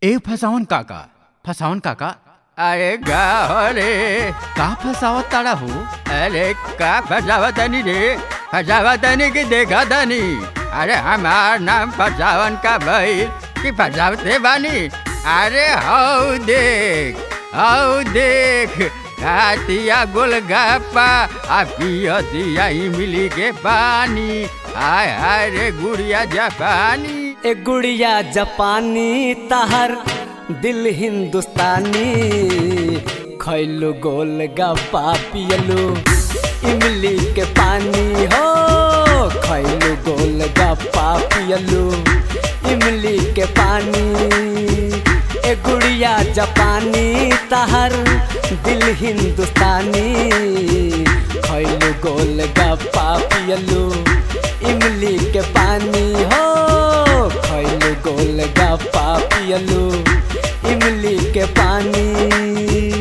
ए फसावन काका फसावन काका अरे गा रे का फसावत ताड़ा हो अरे का फसावतनी रे फसावतनी की देखा तनी अरे हमार नाम फसावन का भाई कि फसावते बानी अरे हौ देख हौ देख खातिया गोलगप्पा आ पियतिया इमली के पानी हाय हाय रे गुड़िया जापानी ए गुड़िया जापानी तहर दिल हिंदुस्तानी खैलू गोल गप्पा पियलू इमली के पानी हो खैलू गोल गप्पा पियलू इमली के पानी ए गुड़िया जापानी तहर दिल हिंदुस्तानी खैलू गोल गप्पा पियलू इमली के पानी हो खैलू गोल गप्पा पियलू इमली के पानी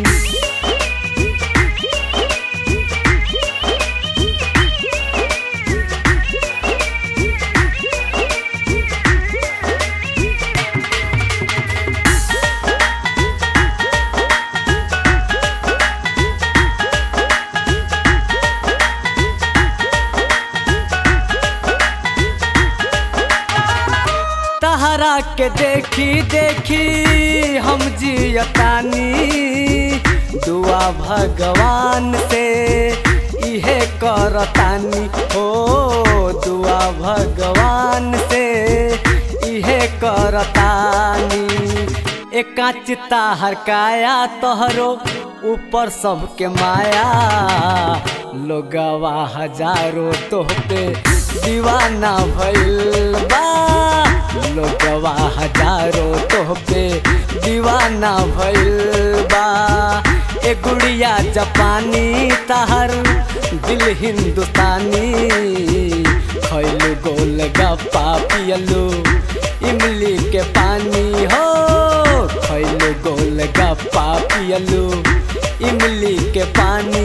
तहरा के देखी देखी हम जियतानी दुआ भगवान से इहे करतानी हो दुआ भगवान से इहे करतानी एकाच ताहर काया तोहरो ऊपर सबके माया लोगवा हजारों तोहपे दीवाना भइल बा लोगवा हजारों तोहपे दीवाना भइल बा ए गुड़िया जापानी तहर दिल हिंदुस्तानी खैलू गोल गप्पा पियलू इमली के पानी हो खैलू गोल गप्पा पियलू इमली के पानी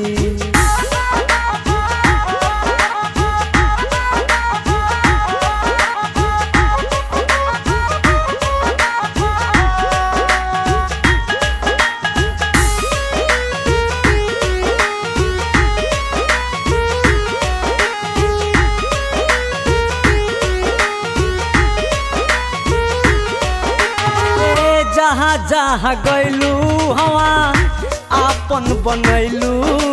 ए जहाँ जहाँ गैलू हवा आपन बनैलू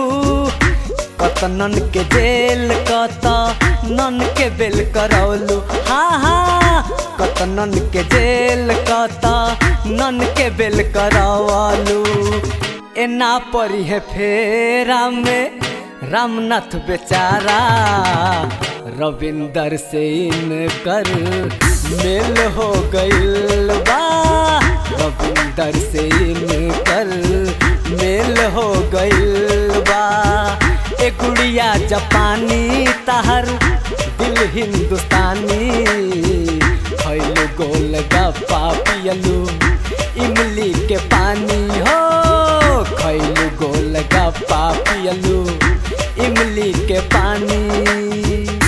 कतनन के जेल कत नन के बेल करौलू हाँ हाँ कतनन के जेल कत नन के बेल करौलू एना परी है फेरा में रामनाथ बेचारा रविंदर से इनकर मेल हो गइल बा रविंदर से इनकर मेल हो गइल बा ए गुड़िया जापानी तहर दिल हिंदुस्तानी खैलू गोल गप्पा पियलू इमली के पानी हो खैलू गोल गप्पा पियलू इमली के पानी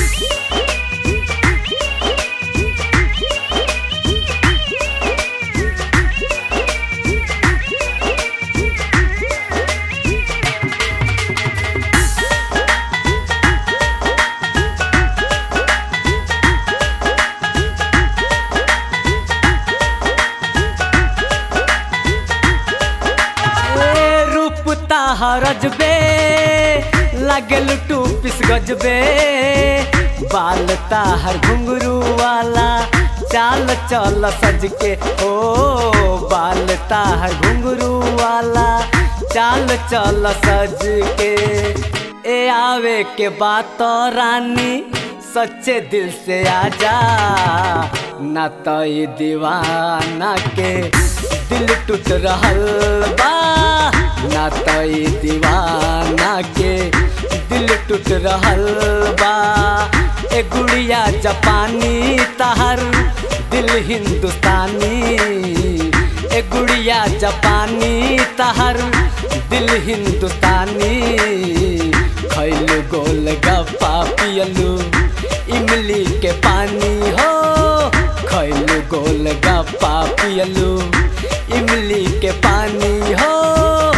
ए रूप ताहरजबे लागल टू पिस गजबे बाल ताहर घुंगरू वाला चाल चल सज के ओ बाल ताहर घुंगरू वाला चाल चल सज के ए आवे के बात रानी सच्चे दिल से आजा ना तो ये दीवाना के दिल टूट रहल बा ना तो ये दीवाना के दिल टूट रहल बा ए गुड़िया जापानी तहर दिल हिंदुस्तानी ए गुड़िया जापानी तहर दिल हिंदुस्तानी खैलू गोल गप्पा पियलू इमली के पानी हो खैलू गोल गप्पा पियलू इमली के पानी हो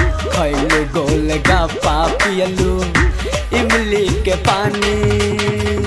खैलू गोल गप्पा पियलू इमली के पानी